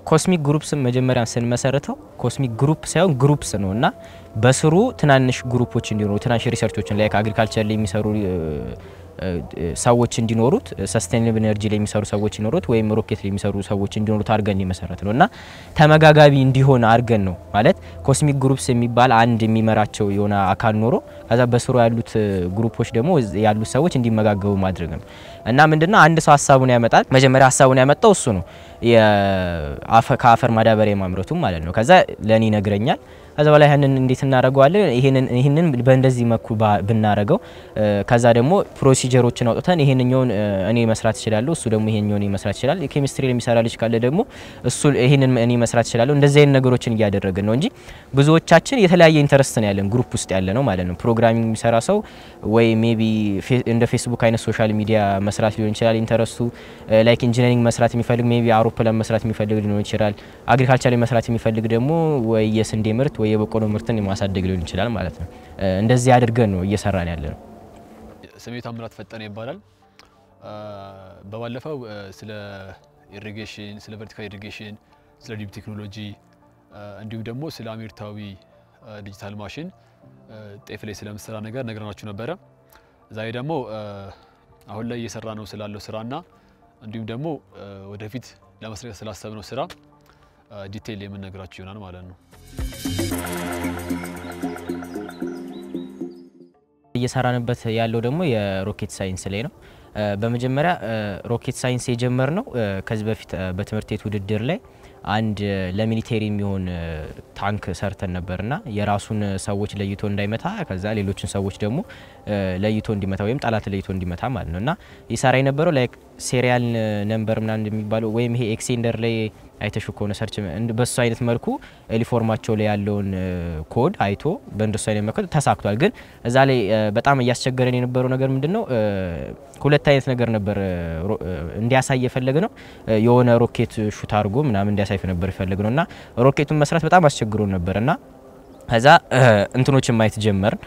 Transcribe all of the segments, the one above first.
ኮስሚክ ግሩፕስን መጀመሪያ ስንመሰርተው ኮስሚክ ግሩፕ ሳይሆን ግሩፕስ ነው እና በስሩ ትናንሽ ግሩፖች እንዲኖሩ ትናንሽ ሪሰርቾችን ላይ አግሪካልቸር ላይ የሚሰሩ ሰዎች እንዲኖሩት ሰስቴናብል ኤነርጂ ላይ የሚሰሩ ሰዎች እንዲኖሩት ወይም ሮኬት ላይ የሚሰሩ ሰዎች እንዲኖሩት አድርገን የመሰረት ነው እና ተመጋጋቢ እንዲሆን አድርገን ነው ማለት ኮስሚክ ግሩፕስ የሚባል አንድ የሚመራቸው የሆነ አካል ኖሮ ከዛ በስሩ ያሉት ግሩፖች ደግሞ ያሉት ሰዎች እንዲመጋገቡ ማድረግ ነው እና ምንድነው አንድ ሰው ሀሳቡን ያመጣል። መጀመሪያ ሀሳቡን ያመጣው እሱ ነው ከአፈር ማዳበሪያ ማምረቱ ማለት ነው። ከዛ ለእኔ ይነግረኛል። ከዛ በላይ ይህንን እንዴት እናደርገዋለን? ይህንን በእንደዚህ መኩ ብናረገው፣ ከዛ ደግሞ ፕሮሲጀሮችን አውጥተን ይሄንኛውን እኔ መስራት እችላለሁ፣ እሱ ደግሞ ይሄንኛውን መስራት ይችላል። ኬሚስትሪ የሚሰራ ልጅ ካለ ደግሞ እሱ ይሄንን እኔ መስራት እችላለሁ። እንደዚህ አይነት ነገሮችን እያደረግን ነው እንጂ ብዙዎቻችን የተለያየ ኢንተረስት ነው ያለን ግሩፕ ውስጥ ያለ ነው ማለት ነው። ፕሮግራሚንግ የሚሰራ ሰው ወይ ሜቢ እንደ ፌስቡክ አይነት ሶሻል ሚዲያ መስራት ሊሆን ይችላል ኢንተረስቱ። ላይክ ኢንጂነሪንግ መስራት የሚፈልግ ሜቢ አውሮፕላን መስራት የሚፈልግ ሊሆን ይችላል። አግሪካልቸር ላይ መስራት የሚፈልግ ደግሞ ወይ የስንዴ ምርት ወይ የበቆሎ ምርትን ማሳደግ ሊሆን ይችላል ማለት ነው። እንደዚህ አድርገን ነው እየሰራን ያለ ነው። ስሜ ታምራት ፈጠነ ይባላል። በባለፈው ስለ ኢሪጌሽን፣ ስለ ቨርቲካል ኢሪጌሽን፣ ስለ ዲፕ ቴክኖሎጂ እንዲሁም ደግሞ ስለ አሜሪካዊ ዲጂታል ማሽን ጤፍ ላይ ስለምሰራ ነገር ነግረናችሁ ነበረ። ዛሬ ደግሞ አሁን ላይ እየሰራ ነው ስላለው ስራና እንዲሁም ደግሞ ወደፊት ለመስራት ስላሰብነው ስራ ዲቴይል የምንነግራችሁ ይሆናል ማለት ነው። እየሰራንበት ያለው ደግሞ የሮኬት ሳይንስ ላይ ነው። በመጀመሪያ ሮኬት ሳይንስ የጀመርነው ከዚህ በፊት በትምህርት ቤት ውድድር ላይ አንድ ለሚሊቴሪ የሚሆን ታንክ ሰርተን ነበርና የራሱን ሰዎች ለይቶ እንዳይመታ ከዛ ሌሎችን ሰዎች ደግሞ ለይቶ እንዲመታ ወይም ጠላት ለይቶ እንዲመታ ማለት ነው እና ይሰራ የነበረው ላይክ ሴሪያል ነምበር ምናምን እንደሚባለው ወይም ይሄ ኤክሴንደር ላይ አይተሹ ከሆነ ሰርች በሱ አይነት መልኩ ዩኒፎርማቸው ላይ ያለውን ኮድ አይቶ በእንደሱ አይነት መልኩ ተሳክቷል። ግን እዛ ላይ በጣም እያስቸገረን የነበረው ነገር ምንድን ነው? ሁለት አይነት ነገር ነበር እንዲያሳይ የፈለግ ነው። የሆነ ሮኬት ሹት አድርጎ ምናምን እንዲያሳይ ነበር የፈለግ ነው እና ሮኬቱን መስራት በጣም አስቸግሮን ነበር እና ከዛ እንትኖችን ማየት ጀመርን፣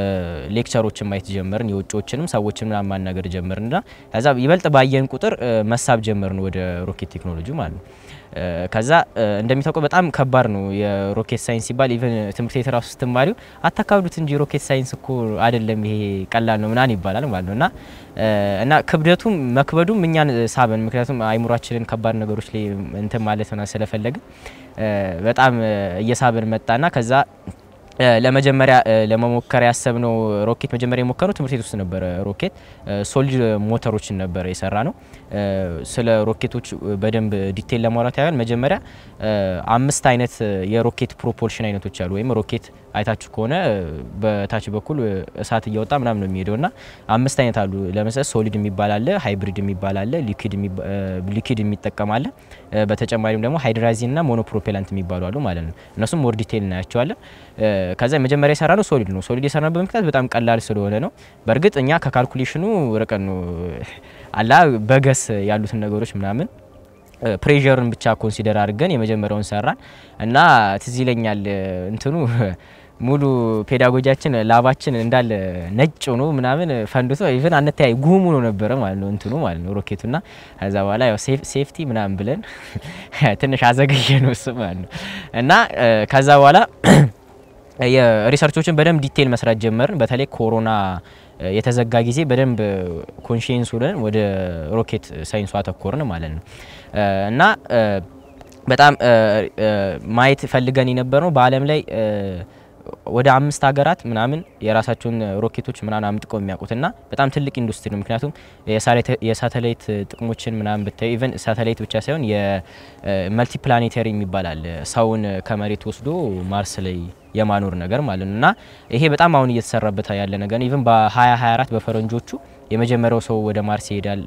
ሌክቸሮችን ማየት ጀመርን፣ የውጭዎችንም ሰዎችን ምናምን ማናገር ጀመርን እና ከዛ ይበልጥ ባየን ቁጥር መሳብ ጀመርን ወደ ሮኬት ቴክኖሎጂ ማለት ነው። ከዛ እንደሚታወቀው በጣም ከባድ ነው የሮኬት ሳይንስ ሲባል ኢቨን ትምህርት ቤት ራሱ ስትማሪው አታካብዱት እንጂ ሮኬት ሳይንስ እኮ አይደለም ይሄ ቀላል ነው ምናምን ይባላል ማለት ነው እና እና ክብደቱም መክበዱም እኛን ሳበን። ምክንያቱም አይምሯችንን ከባድ ነገሮች ላይ እንትን ማለት ሆና ስለፈለግን በጣም እየሳበን መጣና ከዛ ለመጀመሪያ ለመሞከር ያሰብነው ሮኬት መጀመሪያ የሞከረው ትምህርት ቤት ውስጥ ነበረ። ሮኬት ሶሊድ ሞተሮችን ነበረ የሰራ ነው። ስለ ሮኬቶች በደንብ ዲቴል ለማውራት ያህል መጀመሪያ አምስት አይነት የሮኬት ፕሮፖልሽን አይነቶች አሉ። ወይም ሮኬት አይታችሁ ከሆነ በታች በኩል እሳት እያወጣ ምናምን ነው የሚሄደው እና አምስት አይነት አሉ። ለምሳሌ ሶሊድ የሚባል አለ፣ ሃይብሪድ የሚባል አለ፣ ሊኪድ የሚጠቀም አለ። በተጨማሪም ደግሞ ሃይድራዚን እና ሞኖፕሮፔላንት የሚባሉ አሉ ማለት ነው። እነሱም ሞር ዲቴል እናያቸዋለን። ከዛ መጀመሪያ የሰራ ነው ሶሊድ ነው። ሶሊድ የሰራበት ምክንያት በጣም ቀላል ስለሆነ ነው። በእርግጥ እኛ ከካልኩሌሽኑ ርቀን ነው አላ በገስ ያሉትን ነገሮች ምናምን ፕሬዠርን ብቻ ኮንሲደር አድርገን የመጀመሪያውን ሰራን እና ትዝ ይለኛል እንትኑ ሙሉ ፔዳጎጂያችን ላባችን እንዳለ ነጭ ሆኖ ምናምን ፈንድቶ ኢቨን አንተያይ ጉም ሆኖ ነበረ ማለት ነው እንትኑ ማለት ነው ሮኬቱና ከዛ በኋላ ያው ሴፍቲ ምናምን ብለን ትንሽ አዘገየ ነው እሱ ማለት ነው እና ከዛ በኋላ የሪሰርቾችን በደንብ ዲቴይል መስራት ጀመርን። በተለይ ኮሮና የተዘጋ ጊዜ በደንብ ኮንሽንስ ሆነን ወደ ሮኬት ሳይንሱ አተኮርን ማለት ነው እና በጣም ማየት ፈልገን የነበር ነው በዓለም ላይ ወደ አምስት ሀገራት ምናምን የራሳቸውን ሮኬቶች ምናምን አምጥቀው የሚያውቁትና በጣም ትልቅ ኢንዱስትሪ ነው። ምክንያቱም የሳተላይት ጥቅሞችን ምናምን ብታዩ ኢቨን ሳተላይት ብቻ ሳይሆን የመልቲ ፕላኔተሪ የሚባል አለ ሰውን ከመሬት ወስዶ ማርስ ላይ የማኖር ነገር ማለት ነው እና ይሄ በጣም አሁን እየተሰራበት ያለ ነገር ኢቨን በ2024 በፈረንጆቹ የመጀመሪያው ሰው ወደ ማርስ ይሄዳል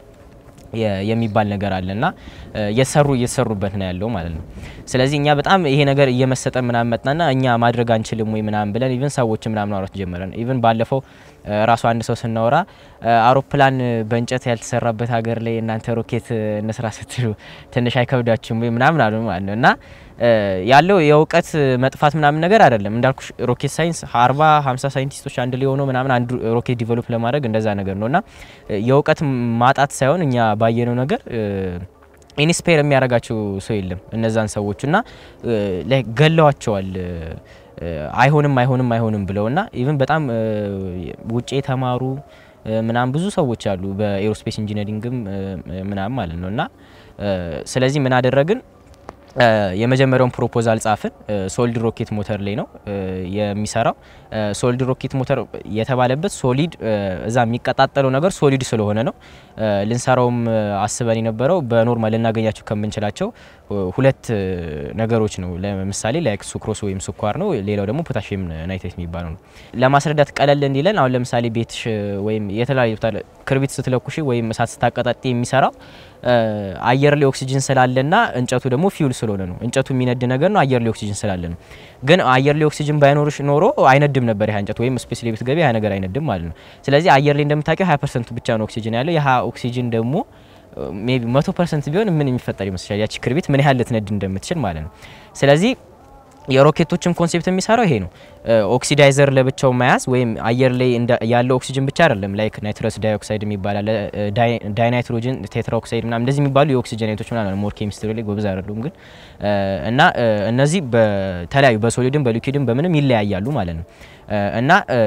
የሚባል ነገር አለና እየሰሩ እየተሰሩበት ነው ያለው ማለት ነው። ስለዚህ እኛ በጣም ይሄ ነገር እየመሰጠ ምናምን መጥናና እኛ ማድረግ አንችልም ወይ ምናምን ብለን ኢቨን ሰዎች ምናምን አውራት ጀመረን። ኢቨን ባለፈው ራሱ አንድ ሰው ስናወራ አውሮፕላን በእንጨት ያልተሰራበት ሀገር ላይ እናንተ ሮኬት እንስራ ስትሉ ትንሽ አይከብዳችሁም ወይ ምናምን አሉ ማለት ነው እና ያለው የእውቀት መጥፋት ምናምን ነገር አይደለም። እንዳልኩ ሮኬት ሳይንስ አርባ ሀምሳ ሳይንቲስቶች አንድ ላይ ሆነው ምናምን አንዱ ሮኬት ዲቨሎፕ ለማድረግ እንደዛ ነገር ነው እና የእውቀት ማጣት ሳይሆን እኛ ባየነው ነገር ኢንስፓየር የሚያደርጋቸው ሰው የለም እነዛን ሰዎች እና ላይ ገለዋቸዋል። አይሆንም አይሆንም አይሆንም ብለውና ኢቭን በጣም ውጭ የተማሩ ምናምን ብዙ ሰዎች አሉ በኤሮስፔስ ኢንጂነሪንግም ምናምን ማለት ነው እና ስለዚህ ምን አደረግን የመጀመሪያውን ፕሮፖዛል ጻፍን። ሶሊድ ሮኬት ሞተር ላይ ነው የሚሰራው። ሶሊድ ሮኬት ሞተር የተባለበት ሶሊድ እዛ የሚቀጣጠለው ነገር ሶሊድ ስለሆነ ነው። ልንሰራውም አስበን የነበረው በኖርማል ልናገኛቸው ከምንችላቸው ሁለት ነገሮች ነው። ለምሳሌ ላይክ ሱክሮስ ወይም ስኳር ነው። ሌላው ደግሞ ፖታሽየም ናይትሬት የሚባለው ነው። ለማስረዳት ቀለል እንዲለን አሁን ለምሳሌ ቤትሽ ወይም የተለያዩ ክርቢት ስትለኩሽ ወይም እሳት ስታቀጣጥ የሚሰራው አየር ላይ ኦክሲጅን ስላለና እንጨቱ ደግሞ ፊውል ስለሆነ ነው። እንጨቱ የሚነድ ነገር ነው፣ አየር ላይ ኦክሲጅን ስላለ ነው። ግን አየር ላይ ኦክሲጅን ባይኖርሽ ኖሮ አይነድም ነበር ያ እንጨት ወይም ስፔስ ላይ ብትገቢ ያ ነገር አይነድም ማለት ነው። ስለዚህ አየር ላይ እንደምታውቂው 20 ፐርሰንት ብቻ ነው ኦክሲጅን ያለው። ያ ኦክሲጅን ደግሞ ሜይ ቢ መቶ ፐርሰንት ቢሆን ምን የሚፈጠር ይመስላል? ያቺ ክርቢት ምን ያህል ልትነድ እንደምትችል ማለት ነው። ስለዚህ የሮኬቶችን ኮንሴፕት የሚሰራው ይሄ ነው። ኦክሲዳይዘር ለብቻው መያዝ ወይም አየር ላይ ያለው ኦክሲጅን ብቻ አይደለም። ላይክ ናይትረስ ዳይኦክሳይድ የሚባል አለ፣ ዳይናይትሮጅን ቴትራ ኦክሳይድ ምናምን እንደዚህ የሚባሉ የኦክሲጅን አይነቶች ምናምን ሞር ኬሚስትሪ ላይ ጎበዝ አይደሉም ግን እና እነዚህ በተለያዩ በሶሊድም በሊኩዊድም በምንም ይለያያሉ ማለት ነው እና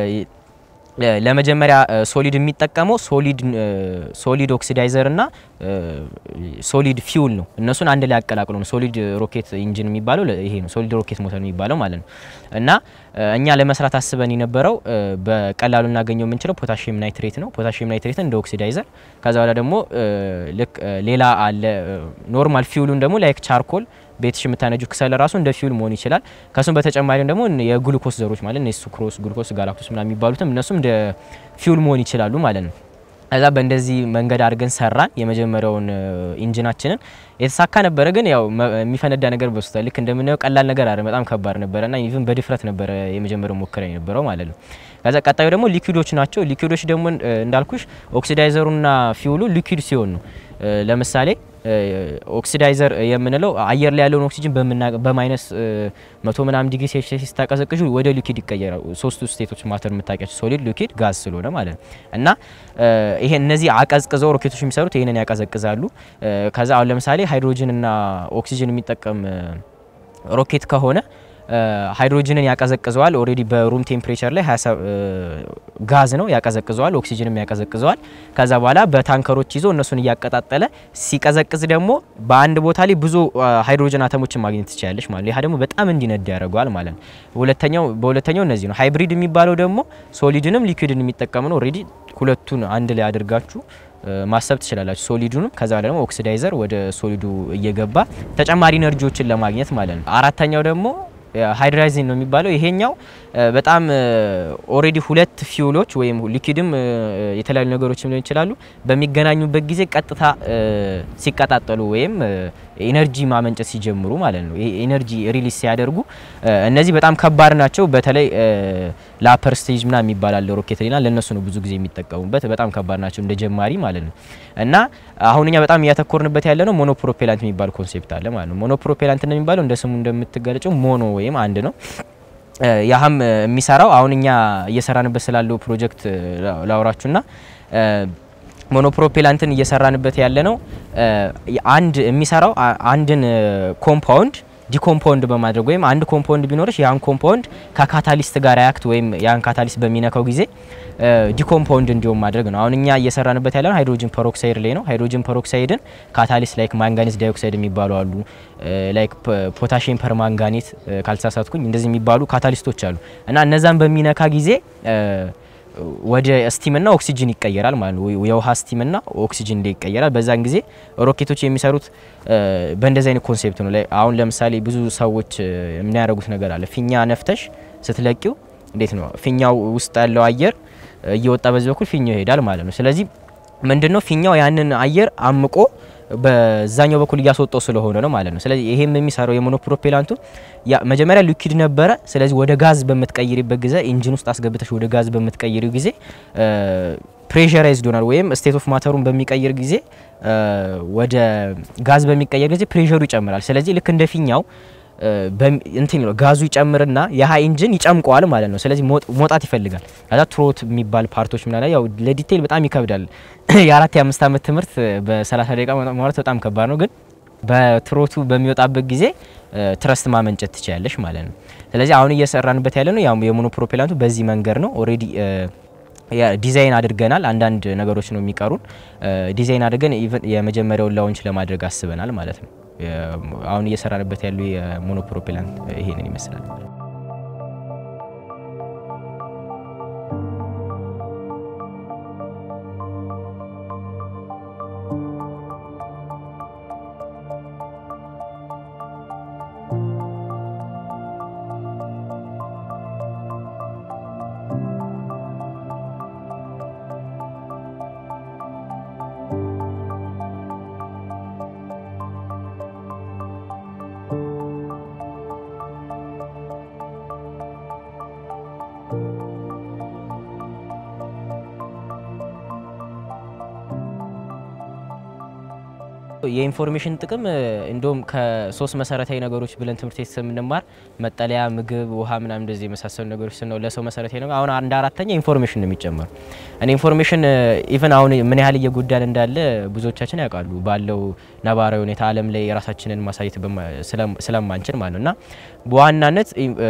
ለመጀመሪያ ሶሊድ የሚጠቀመው ሶሊድ ሶሊድ ኦክሲዳይዘር እና ሶሊድ ፊውል ነው። እነሱን አንድ ላይ አቀላቅሎ ነው ሶሊድ ሮኬት ኢንጂን የሚባለው ይሄ ነው። ሶሊድ ሮኬት ሞተር የሚባለው ማለት ነው እና እኛ ለመስራት አስበን የነበረው በቀላሉ እናገኘው የምንችለው ፖታሽየም ናይትሬት ነው። ፖታሽየም ናይትሬት እንደ ኦክሲዳይዘር፣ ከዛ በኋላ ደግሞ ልክ ሌላ አለ ኖርማል ፊውሉን ደግሞ ላይክ ቻርኮል ቤትሽ የምታነጁ ክሰል ራሱ እንደ ፊውል መሆን ይችላል። ከሱም በተጨማሪም ደግሞ የግሉኮስ ዘሮች ማለት ነው ሱክሮስ፣ ግሉኮስ፣ ጋላክቶስ ምናምን የሚባሉትም እነሱም እንደ ፊውል መሆን ይችላሉ ማለት ነው። ከዛ በእንደዚህ መንገድ አድርገን ሰራን የመጀመሪያውን ኢንጂናችንን። የተሳካ ነበረ፣ ግን ያው የሚፈነዳ ነገር በስቷል። ልክ እንደምናየው ቀላል ነገር አይደለም፣ በጣም ከባድ ነበረና ኢቭን በድፍረት ነበረ የመጀመሪያው ሙከራ የነበረው ማለት ነው። ከዛ ቀጣዩ ደግሞ ሊኩዊዶች ናቸው። ሊኩዊዶች ደግሞ እንዳልኩሽ ኦክሲዳይዘሩና ፊውሉ ሊኩዊድ ሲሆን ነው። ለምሳሌ ኦክሲዳይዘር የምንለው አየር ላይ ያለውን ኦክሲጅን በማይነስ መቶ ምናምን ዲግሪ ሴልሺየስ ስታቀዘቅዡ ወደ ሊኩዊድ ይቀየራል። ሶስቱ ስቴቶች ማተር የምታውቂያቸው ሶሊድ፣ ሊኩዊድ፣ ጋዝ ስለሆነ ማለት ነው እና ይሄ እነዚህ አቀዝቅዘው ሮኬቶች የሚሰሩት ይሄንን ያቀዘቅዛሉ። ከዛ አሁን ለምሳሌ ሃይድሮጅን እና ኦክሲጅን የሚጠቀም ሮኬት ከሆነ ሃይድሮጅንን ያቀዘቅዘዋል። ኦሬዲ በሩም ቴምፕሬቸር ላይ ጋዝ ነው ያቀዘቅዘዋል፣ ኦክሲጅንም ያቀዘቅዘዋል። ከዛ በኋላ በታንከሮች ይዞ እነሱን እያቀጣጠለ ሲቀዘቅዝ ደግሞ በአንድ ቦታ ላይ ብዙ ሃይድሮጅን አተሞችን ማግኘት ትችላለች ማለት ነው። ይህ ደግሞ በጣም እንዲነድ ያደርገዋል ማለት ነው። ሁለተኛው በሁለተኛው እነዚህ ነው። ሃይብሪድ የሚባለው ደግሞ ሶሊድንም ሊኩዊድን የሚጠቀም ነው። ኦሬዲ ሁለቱን አንድ ላይ አድርጋችሁ ማሰብ ትችላላችሁ። ሶሊዱንም ከዛ ደግሞ ኦክሲዳይዘር ወደ ሶሊዱ እየገባ ተጨማሪ ኢነርጂዎችን ለማግኘት ማለት ነው። አራተኛው ደግሞ ሃይድራይዝን ነው የሚባለው። ይሄኛው በጣም ኦሬዲ ሁለት ፊውሎች ወይም ሊኩዊድም የተለያዩ ነገሮችም ሊሆን ይችላሉ በሚገናኙበት ጊዜ ቀጥታ ሲቀጣጠሉ ወይም ኢነርጂ ማመንጨት ሲጀምሩ ማለት ነው። ይሄ ኢነርጂ ሪሊዝ ሲያደርጉ እነዚህ በጣም ከባድ ናቸው። በተለይ ለአፐር ስቴጅ ምና የሚባላል ሮኬት ሌና ለእነሱ ነው ብዙ ጊዜ የሚጠቀሙበት። በጣም ከባድ ናቸው እንደ ጀማሪ ማለት ነው። እና አሁን እኛ በጣም እያተኮርንበት ያለ ነው ሞኖፕሮፔላንት የሚባል ኮንሴፕት አለ ማለት ነው። ሞኖፕሮፔላንት ነው የሚባለው እንደ ስሙ እንደምትገለጨው ሞኖ ወይም አንድ ነው። ያህም የሚሰራው አሁን እኛ እየሰራንበት ስላለው ፕሮጀክት ላውራችሁና ሞኖፕሮፔላንትን እየሰራንበት ያለ ነው። አንድ የሚሰራው አንድን ኮምፓውንድ ዲኮምፓውንድ በማድረግ ወይም አንድ ኮምፓውንድ ቢኖርሽ ያን ኮምፓውንድ ከካታሊስት ጋር ያክት ወይም ያን ካታሊስት በሚነካው ጊዜ ዲኮምፓውንድ እንዲሆን ማድረግ ነው። አሁን እኛ እየሰራንበት ያለ ነው ሃይድሮጅን ፐሮክሳይድ ላይ ነው። ሃይድሮጅን ፐሮክሳይድን ካታሊስት ላይክ ማንጋኒስ ዳይኦክሳይድ የሚባሉ አሉ፣ ላይክ ፖታሽየም ፐርማንጋኔት ካልተሳሳትኩኝ እንደዚህ የሚባሉ ካታሊስቶች አሉ እና እነዛን በሚነካ ጊዜ ወደ ስቲምና ኦክሲጅን ይቀየራል ማለት ነው። የውሃ ስቲምና ኦክሲጅን እንደ ይቀየራል። በዛን ጊዜ ሮኬቶች የሚሰሩት በእንደዚህ አይነት ኮንሴፕት ነው። አሁን ለምሳሌ ብዙ ሰዎች የሚያደርጉት ነገር አለ። ፊኛ ነፍተሽ ስትለቂው እንዴት ነው ፊኛው ውስጥ ያለው አየር እየወጣ በዚህ በኩል ፊኛው ይሄዳል ማለት ነው። ስለዚህ ምንድነው ፊኛው ያንን አየር አምቆ በዛኛው በኩል እያስወጣው ስለሆነ ነው ማለት ነው። ስለዚህ ይሄም የሚሰራው የሞኖፕሮፔላንቱ መጀመሪያ ሊኩዊድ ነበረ። ስለዚህ ወደ ጋዝ በምትቀይሪበት ጊዜ ኢንጂን ውስጥ አስገብተሽ ወደ ጋዝ በምትቀይሪው ጊዜ ፕሬሸራይዝድ ሆናል ወይም ስቴት ኦፍ ማተሩን በሚቀይር ጊዜ ወደ ጋዝ በሚቀየር ጊዜ ፕሬሸሩ ይጨምራል። ስለዚህ ልክ እንደ ፊኛው እንትን ነው ጋዙ ይጨምርና የሀ ኢንጂን ይጨምቀዋል ማለት ነው። ስለዚህ መውጣት ይፈልጋል። ከዛ ትሮት የሚባል ፓርቶች ምናምን ያው ለዲቴይል በጣም ይከብዳል። የአራት የአምስት ዓመት ትምህርት በ30 ደቂቃ ማውራት በጣም ከባድ ነው። ግን በትሮቱ በሚወጣበት ጊዜ ትረስት ማመንጨት ትችላለሽ ማለት ነው። ስለዚህ አሁን እየሰራንበት ያለ ነው ያው የሞኖ ፕሮፔላንቱ በዚህ መንገድ ነው ኦልሬዲ ዲዛይን አድርገናል። አንዳንድ ነገሮች ነው የሚቀሩን። ዲዛይን አድርገን ኢቨን የመጀመሪያውን ላውንች ለማድረግ አስበናል ማለት ነው። አሁን እየሰራንበት ያሉ የሞኖ ፕሮፔላንት ይሄንን ይመስላል። የኢንፎርሜሽን ጥቅም እንዲሁም ከሶስት መሰረታዊ ነገሮች ብለን ትምህርት ቤት ስንማር መጠለያ፣ ምግብ፣ ውሃ ምናምን እንደዚህ የመሳሰሉ ነገሮች ስነው ለሰው መሰረታዊ ነገር አሁን አንድ አራተኛ ኢንፎርሜሽን ነው የሚጨመሩ። እኔ ኢንፎርሜሽን ኢቨን አሁን ምን ያህል እየጎዳን እንዳለ ብዙዎቻችን ያውቃሉ። ባለው ነባራዊ ሁኔታ ዓለም ላይ የራሳችንን ማሳየት ስለማንችል ማለት ነው እና በዋናነት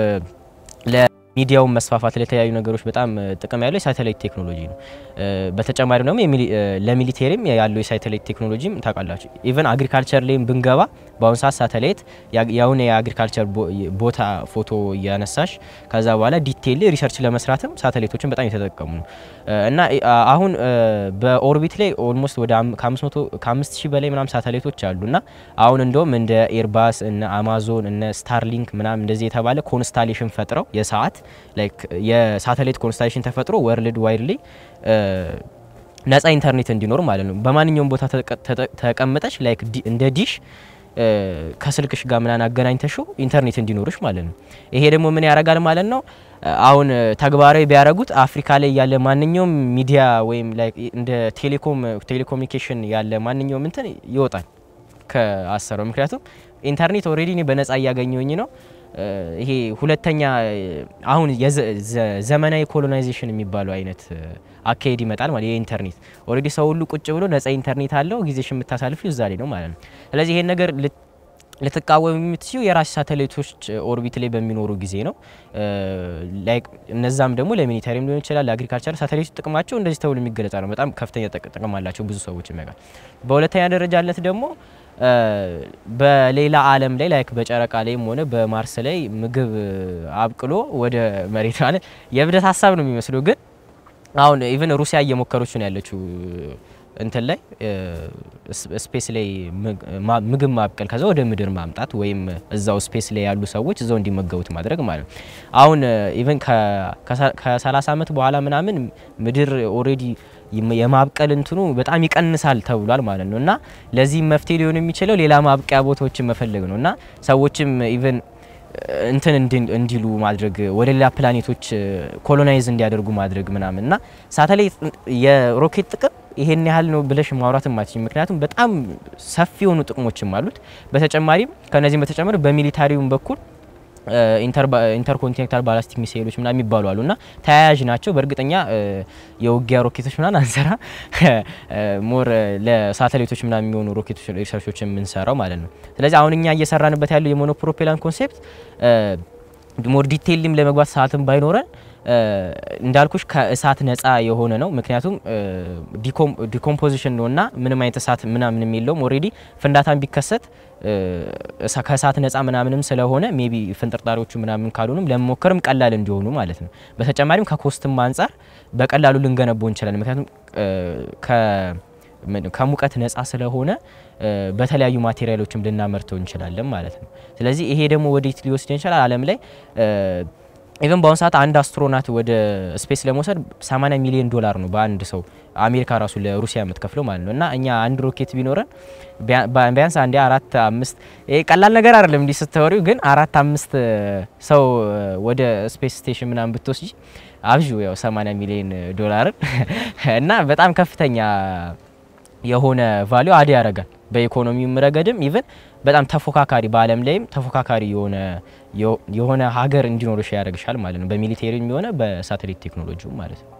ሚዲያውን መስፋፋት ለተለያዩ ነገሮች በጣም ጥቅም ያለው የሳተላይት ቴክኖሎጂ ነው። በተጨማሪ ደግሞ ለሚሊቴሪም ያለው የሳተላይት ቴክኖሎጂም ታውቃላችሁ። ኢቨን አግሪካልቸር ላይም ብንገባ በአሁኑ ሰዓት ሳተላይት ያሁን የአግሪካልቸር ቦታ ፎቶ እያነሳሽ ከዛ በኋላ ዲቴይል ሪሰርች ለመስራትም ሳተላይቶችን በጣም የተጠቀሙ ነው እና አሁን በኦርቢት ላይ ኦልሞስት ወደ ከአምስት ሺህ በላይ ምናም ሳተላይቶች አሉ እና አሁን እንደውም እንደ ኤርባስ እነ አማዞን እነ ስታርሊንክ ምናም እንደዚህ የተባለ ኮንስታሌሽን ፈጥረው የሰዓት ላይክ የሳተላይት ኮንስታሌሽን ተፈጥሮ ወርልድ ዋይድ ላይ ነጻ ኢንተርኔት እንዲኖር ማለት ነው። በማንኛውም ቦታ ተቀምጠች ላይክ እንደ ዲሽ ከስልክሽ ጋር ምናን አገናኝተሽው ኢንተርኔት እንዲኖርሽ ማለት ነው። ይሄ ደግሞ ምን ያደርጋል ማለት ነው። አሁን ተግባራዊ ቢያደርጉት አፍሪካ ላይ ያለ ማንኛውም ሚዲያ ወይም ላይክ እንደ ቴሌኮም ቴሌኮሙኒኬሽን ያለ ማንኛውም እንትን ይወጣል ከአሰረው። ምክንያቱም ኢንተርኔት ኦልሬዲ እኔ በነጻ እያገኘውኝ ነው። ይሄ ሁለተኛ አሁን ዘመናዊ ኮሎናይዜሽን የሚባለው አይነት አካሄድ ይመጣል ማለት የኢንተርኔት ኦልሬዲ ሰው ሁሉ ቁጭ ብሎ ነጻ ኢንተርኔት አለው ጊዜሽ የምታሳልፊ እዛ ላይ ነው ማለት ነው። ስለዚህ ይሄን ነገር ልትቃወም የምትችው የራስ ሳተላይቶች ኦርቢት ላይ በሚኖሩ ጊዜ ነው። ላይክ እነዛም ደግሞ ለሚሊተሪም ሊሆን ይችላል ለአግሪካልቸር ሳተላይቶች ጥቅማቸው እንደዚህ ተብሎ የሚገለጻ ነው። በጣም ከፍተኛ ጥቅም አላቸው ብዙ ሰዎች የሚያውቃል። በሁለተኛ ደረጃነት ደግሞ በሌላ ዓለም ላይ ላይክ በጨረቃ ላይም ሆነ በማርስ ላይ ምግብ አብቅሎ ወደ መሬት ማለት የእብደት ሀሳብ ነው የሚመስለው። ግን አሁን ኢቨን ሩሲያ እየሞከረች ነው ያለችው እንትን ላይ ስፔስ ላይ ምግብ ማብቀል ከዛ ወደ ምድር ማምጣት ወይም እዛው ስፔስ ላይ ያሉ ሰዎች እዛው እንዲመገቡት ማድረግ ማለት ነው። አሁን ኢቨን ከ30 ዓመት በኋላ ምናምን ምድር ኦልሬዲ የማብቀል እንትኑ በጣም ይቀንሳል ተብሏል ማለት ነው እና ለዚህ መፍትሄ ሊሆን የሚችለው ሌላ ማብቂያ ቦታዎችን መፈለግ ነው እና ሰዎችም ኢቨን እንትን እንዲሉ ማድረግ ወደ ሌላ ፕላኔቶች ኮሎናይዝ እንዲያደርጉ ማድረግ ምናምን እና ሳተላይት የሮኬት ጥቅም ይሄን ያህል ነው ብለሽ ማውራት ማችኝ። ምክንያቱም በጣም ሰፊ የሆኑ ጥቅሞችም አሉት። በተጨማሪም ከነዚህም በተጨማሪ በሚሊታሪውም በኩል ኢንተርኮንቲኔንታል ባላስቲክ ሚሳይሎች ምናምን የሚባሉ አሉ እና ተያያዥ ናቸው። በእርግጠኛ የውጊያ ሮኬቶች ምናምን አንሰራ ሞር ለሳተላይቶች ምናምን የሚሆኑ ሮኬቶች ሪሰርቾች የምንሰራው ማለት ነው። ስለዚህ አሁን እኛ እየሰራንበት ያለው የሞኖፕሮፔላን ኮንሴፕት ሞር ዲቴይልም ለመግባት ሰዓትም ባይኖረን እንዳልኩሽ ከእሳት ነጻ የሆነ ነው። ምክንያቱም ዲኮምፖዚሽን ነው እና ምንም አይነት እሳት ምናምንም የለውም። ኦልሬዲ ፍንዳታን ቢከሰት ከእሳት ነጻ ምናምንም ስለሆነ ሜቢ ፍንጥርጣሪዎቹ ምናምን ካልሆኑም ለመሞከርም ቀላል እንዲሆኑ ማለት ነው። በተጨማሪም ከኮስትም አንጻር በቀላሉ ልንገነባው እንችላለን። ምክንያቱም ከሙቀት ነጻ ስለሆነ በተለያዩ ማቴሪያሎችም ልናመርተው እንችላለን ማለት ነው። ስለዚህ ይሄ ደግሞ ወዴት ሊወስድ ይችላል? ዓለም ላይ ኢቨን በአሁኑ ሰዓት አንድ አስትሮናት ወደ ስፔስ ለመውሰድ 80 ሚሊዮን ዶላር ነው በአንድ ሰው አሜሪካ ራሱ ለሩሲያ የምትከፍለው ማለት ነው። እና እኛ አንድ ሮኬት ቢኖረን ቢያንስ አንዴ አራት አምስት ይሄ ቀላል ነገር አይደለም እንዲህ ስትወሪው፣ ግን አራት አምስት ሰው ወደ ስፔስ ስቴሽን ምናምን ብትወስጂ አብዡ ያው 80 ሚሊዮን ዶላርን እና በጣም ከፍተኛ የሆነ ቫሊዩ አድ ያደርጋል። በኢኮኖሚውም ረገድም ኢቨን በጣም ተፎካካሪ በዓለም ላይም ተፎካካሪ የሆነ የሆነ ሀገር እንዲኖርሽ ያደርግሻል ማለት ነው። በሚሊቴሪም የሆነ በሳተላይት ቴክኖሎጂው ማለት ነው።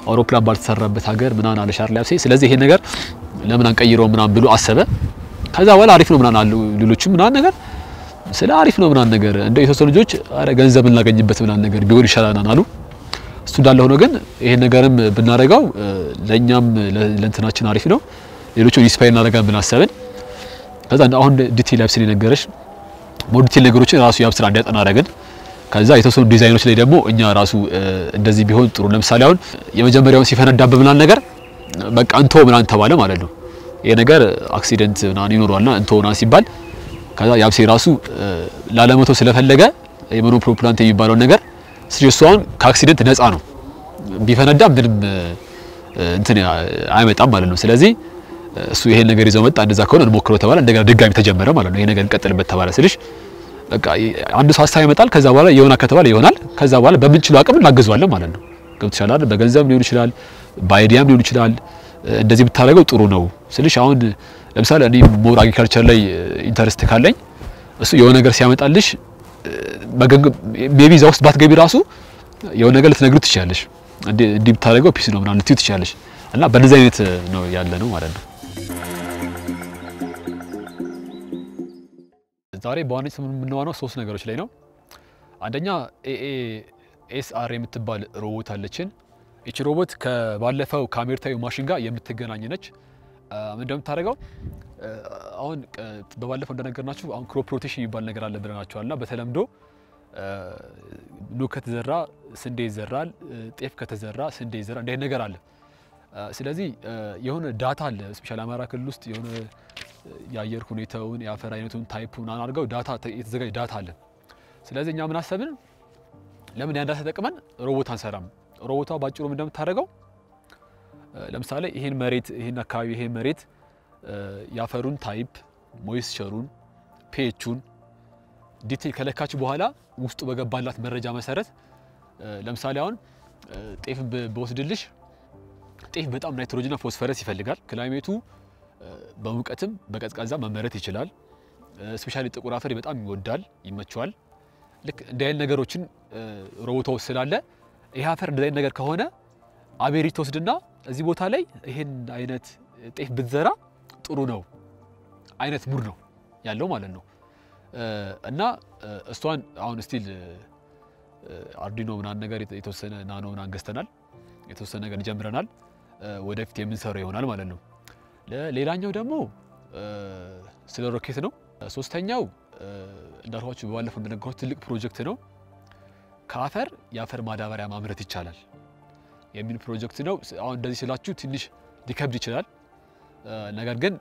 አውሮፕላን ባልተሰራበት ሀገር ምናምን አለ ሻርሊ አብሴ። ስለዚህ ይሄን ነገር ለምን አንቀይረው ምናምን ብሎ አሰበ። ከዛ በኋላ አሪፍ ነው ምናምን አሉ ሌሎችም ምናምን ነገር ስለ አሪፍ ነው ምናምን ነገር እንደ የተወሰኑ ልጆች አረ ገንዘብ እናገኝበት ምናምን ነገር ቢሆን ይሻላል አሉ። እሱ እንዳለ ሆኖ ግን ይሄን ነገርም ብናደርገው ለእኛም ለእንትናችን አሪፍ ነው፣ ሌሎቹ ኢንስፓየር እናደርጋለን ብለን አሰብን። ከዛ አሁን ዲቴል ያብስን የነገረሽ ሞር ዲቴል ነገሮችን ራሱ ያብ ስራ እንዲያጠና አደረግን። ከዛ የተወሰኑ ዲዛይኖች ላይ ደግሞ እኛ ራሱ እንደዚህ ቢሆን ጥሩ፣ ለምሳሌ አሁን የመጀመሪያውን ሲፈነዳበት ምናምን ነገር በቃ እንቶ ምናምን ተባለ ማለት ነው። ይሄ ነገር አክሲደንት ምናምን ይኖረዋልና እንቶ ምናምን ሲባል ከዛ ያብሴ ራሱ ላለመተው ስለፈለገ የሞኖፕሮፕላንት የሚባለውን ነገር እሱ አሁን ከአክሲደንት ነፃ ነው። ቢፈነዳ ምንም እንትን አይመጣም ማለት ነው። ስለዚህ እሱ ይሄን ነገር ይዘው መጣ። እንደዛ ከሆነ እንሞክረው ተባለ። እንደገና ድጋሚ ተጀመረ ማለት ነው። ይሄ ነገር እንቀጥልበት ተባለ ስልሽ በቃ አንድ ሰው ሀሳብ ይመጣል። ከዛ በኋላ የሆነ ከተባለ ይሆናል። ከዛ በኋላ በምንችለው አቅም እናግዘዋለን ማለት ነው። ገብቶሻል አይደል? በገንዘብ ሊሆን ይችላል፣ በአይዲያም ሊሆን ይችላል። እንደዚህ ብታደርገው ጥሩ ነው ስልሽ አሁን ለምሳሌ እኔ ሞር አግሪካልቸር ላይ ኢንተረስት ካለኝ እሱ የሆነ ነገር ሲያመጣልሽ ሜቢ እዛ ውስጥ ባትገቢ ራሱ የሆነ ነገር ልትነግሩ ትችላለሽ። እንዲህ ብታደርገው ፒስ ነው ምናምን ልትዩ ትችላለሽ። እና በእነዚህ አይነት ነው ያለ ነው ማለት ነው። ዛሬ በዋነኝነት የምንዋነው ሶስት ነገሮች ላይ ነው። አንደኛ ኤኤ ኤስአር የምትባል ሮቦት አለችን። ይቺ ሮቦት ከባለፈው ከአሜሪካዊ ማሽን ጋር የምትገናኝ ነች። ምን እንደምታደርገው አሁን በባለፈው እንደነገርናችሁ አሁን ክሮፕ ሮቴሽን የሚባል ነገር አለ ብለናችኋል። እና በተለምዶ ኑግ ከተዘራ ስንዴ ይዘራል፣ ጤፍ ከተዘራ ስንዴ ይዘራል። እንዲህ ነገር አለ። ስለዚህ የሆነ ዳታ አለ። ስፔሻል አማራ ክልል ውስጥ የሆነ የአየር ሁኔታውን የአፈር አይነቱን ታይፑን አድርገው ዳታ የተዘጋጀ ዳታ አለ። ስለዚህ እኛ ምን አሰብን፣ ለምን ያን ዳታ ተጠቅመን ሮቦት አንሰራም? ሮቦቷ ባጭሩ ምን እንደምታደርገው ለምሳሌ ይሄን መሬት ይሄን አካባቢ ይሄን መሬት የአፈሩን ታይፕ ሞይስቸሩን ፒኤቹን ዲቴል ከለካች በኋላ ውስጡ በገባላት መረጃ መሰረት ለምሳሌ አሁን ጤፍ በወስድልሽ ጤፍ በጣም ናይትሮጅንና ፎስፈረስ ይፈልጋል። ክላይሜቱ በሙቀትም በቀዝቃዛ መመረት ይችላል። ስፔሻሊ ጥቁር አፈር በጣም ይወዳል፣ ይመቸዋል። ልክ እንዲህ አይነት ነገሮችን ሮቦቷ ውስጥ ስላለ ይሄ አፈር እንደዚህ አይነት ነገር ከሆነ አቤሪት ወስድና እዚህ ቦታ ላይ ይሄን አይነት ጤፍ ብትዘራ ጥሩ ነው አይነት ሙድ ነው ያለው ማለት ነው። እና እሷን አሁን ስቲል አርዲኖ ምናምን ነገር የተወሰነ ናኖ ምናምን ገዝተናል፣ የተወሰነ ነገር ጀምረናል። ወደፊት የምንሰራው ይሆናል ማለት ነው። ሌላኛው ደግሞ ስለ ሮኬት ነው። ሶስተኛው እንዳልኳችሁ በባለፈው እንደነገርኩት ትልቅ ፕሮጀክት ነው። ከአፈር የአፈር ማዳበሪያ ማምረት ይቻላል የሚል ፕሮጀክት ነው። አሁን እንደዚህ ስላችሁ ትንሽ ሊከብድ ይችላል። ነገር ግን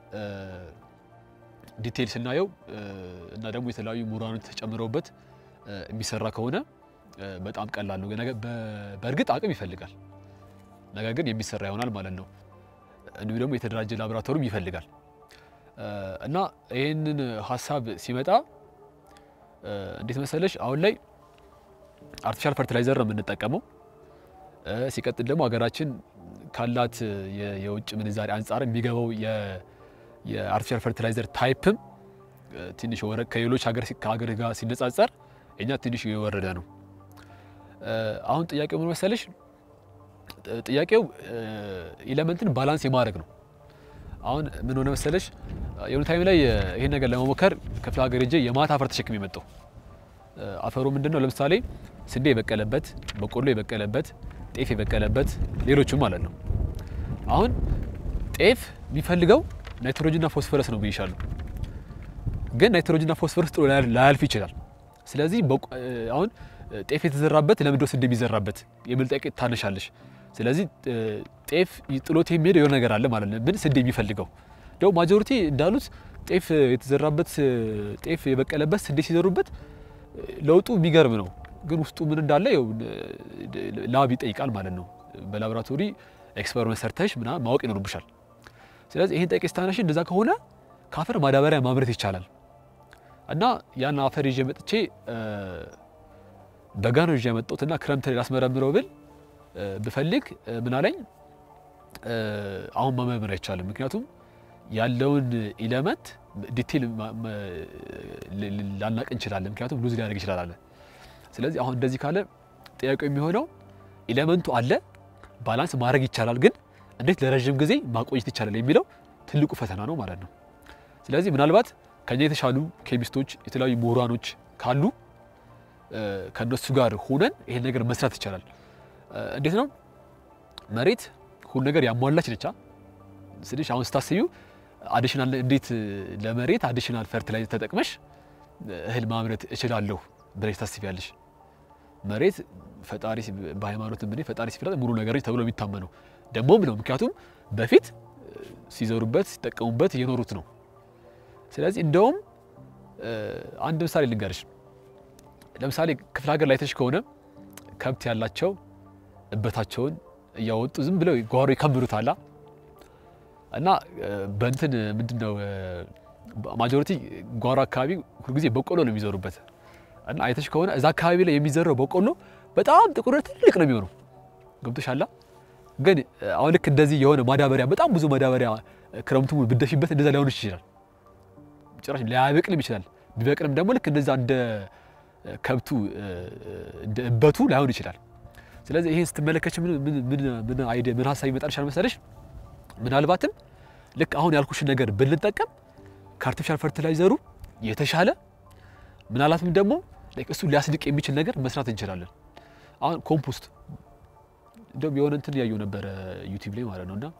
ዲቴይል ስናየው እና ደግሞ የተለያዩ ምሁራኖች ተጨምረውበት የሚሰራ ከሆነ በጣም ቀላል ነው። በእርግጥ አቅም ይፈልጋል፣ ነገር ግን የሚሰራ ይሆናል ማለት ነው። እንዲሁ ደግሞ የተደራጀ ላቦራቶሪም ይፈልጋል እና ይህንን ሀሳብ ሲመጣ እንዴት መሰለሽ አሁን ላይ አርቲፊሻል ፈርቲላይዘር ነው የምንጠቀመው። ሲቀጥል ደግሞ ሀገራችን ካላት የውጭ ምንዛሪ አንጻር የሚገባው የአርቲፊሻል ፈርቲላይዘር ታይፕም ትንሽ ከሌሎች ሀገር ጋር ሲነጻጸር እኛ ትንሽ የወረደ ነው። አሁን ጥያቄው ምን መሰለሽ? ጥያቄው ኢለመንትን ባላንስ የማድረግ ነው። አሁን ምን ሆነ መሰለሽ? የሆነ ታይም ላይ ይሄን ነገር ለመሞከር ክፍለ ሀገር ሄጄ የማታ አፈር ተሸክም የመጣው አፈሩ ምንድን ነው? ለምሳሌ ስንዴ የበቀለበት፣ በቆሎ የበቀለበት፣ ጤፍ የበቀለበት ሌሎችም ማለት ነው። አሁን ጤፍ የሚፈልገው ናይትሮጅንና ፎስፈረስ ነው ብይሻለሁ። ግን ናይትሮጅንና ፎስፈረስ ጥሎ ላያልፍ ይችላል። ስለዚህ አሁን ጤፍ የተዘራበት ለምንድነው ስንዴ የሚዘራበት የሚል ጥያቄ ታነሻለሽ። ስለዚህ ጤፍ ጥሎት የሚሄደው የሆነ ነገር አለ ማለት ነው። ምን ስንዴ የሚፈልገው ደግሞ ማጆሪቲ እንዳሉት ጤፍ የተዘራበት ጤፍ የበቀለበት ስንዴ ሲዘሩበት ለውጡ የሚገርም ነው። ግን ውስጡ ምን እንዳለ ላብ ይጠይቃል ማለት ነው። በላቦራቶሪ ኤክስፐሪመንት ሰርተሽ ምናምን ማወቅ ይኖርብሻል። ስለዚህ ይህን ጠቂ ስታነሽ እንደዛ ከሆነ ከአፈር ማዳበሪያ ማምረት ይቻላል እና ያን አፈር ይዤ መጥቼ በጋ ነው ይዤ መጣሁትና ክረምት ላይ ላስመረምረው ብል ብፈልግ ምን አለኝ አሁን መመርመር አይቻልም። ምክንያቱም ያለውን ኢለመንት ዲቴል ላናቅ እንችላለን። ምክንያቱም ሉዝ ሊያደርግ ይችላል አለ። ስለዚህ አሁን እንደዚህ ካለ ጥያቄው የሚሆነው ኢለመንቱ አለ ባላንስ ማድረግ ይቻላል፣ ግን እንዴት ለረዥም ጊዜ ማቆየት ይቻላል የሚለው ትልቁ ፈተና ነው ማለት ነው። ስለዚህ ምናልባት ከኛ የተሻሉ ኬሚስቶች፣ የተለያዩ ምሁራኖች ካሉ ከነሱ ጋር ሆነን ይሄን ነገር መስራት ይቻላል። እንዴት ነው መሬት ሁሉ ነገር ያሟላች ነቻ ስልሽ አሁን ስታስቢው አዲሽናል እንዴት ለመሬት አዲሽናል ፈርቲላይዘር ተጠቅመሽ እህል ማምረት እችላለሁ ብለሽ ታስቢያለሽ? መሬት ፈጣሪ በሃይማኖት ምን ፈጣሪ ሲፈጥራት ሙሉ ነገር ተብሎ የሚታመነው ደግሞም ነው። ምክንያቱም በፊት ሲዘሩበት ሲጠቀሙበት እየኖሩት ነው። ስለዚህ እንደውም አንድ ምሳሌ ልንገርሽ። ለምሳሌ ክፍለ ሀገር ላይ ተሽ ከሆነ ከብት ያላቸው እበታቸውን እያወጡ ዝም ብለው ጓሮ ይከምሩታላ እና በእንትን ምንድን ነው ማጆሪቲ ጓሮ አካባቢ ሁልጊዜ በቆሎ ነው የሚዘሩበት እና አይተሽ ከሆነ እዛ አካባቢ ላይ የሚዘራው በቆሎ በጣም ጥቁር ትልቅ ነው የሚሆነው። ገብቶሻላ። ግን አሁን ልክ እንደዚህ የሆነ ማዳበሪያ በጣም ብዙ ማዳበሪያ ክረምቱ ብደፊበት እንደዛ ላይሆን ይችላል። ጭራሽ ላያበቅልም ይችላል። ቢበቅልም ደግሞ ልክ እንደዛ እንደ ከብቱ እንደ እበቱ ላይሆን ይችላል። ስለዚህ ይሄን ስትመለከች ምን ምን አይዲያ ምን ሀሳብ ይመጣልሻል መሰለሽ? ምናልባትም ልክ አሁን ያልኩሽን ነገር ብንጠቀም ከአርቲፊሻል ፈርቲላይዘሩ የተሻለ ምናልባትም ደግሞ እሱ ሊያስድቅ የሚችል ነገር መስራት እንችላለን። አሁን ኮምፖስት እንደውም የሆነ እንትን ያየው ነበረ ዩቲዩብ ላይ ማለት ነው። እና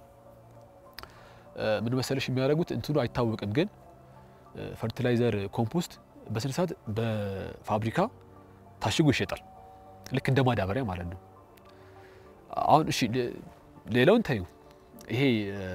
ምን መሰለሽ የሚያደርጉት እንትኑ አይታወቅም፣ ግን ፈርቲላይዘር ኮምፖስት በስነ ስርዓት በፋብሪካ ታሽጎ ይሸጣል። ልክ እንደ ማዳበሪያ ማለት ነው። አሁን እሺ ሌላውን ታዩ ይሄ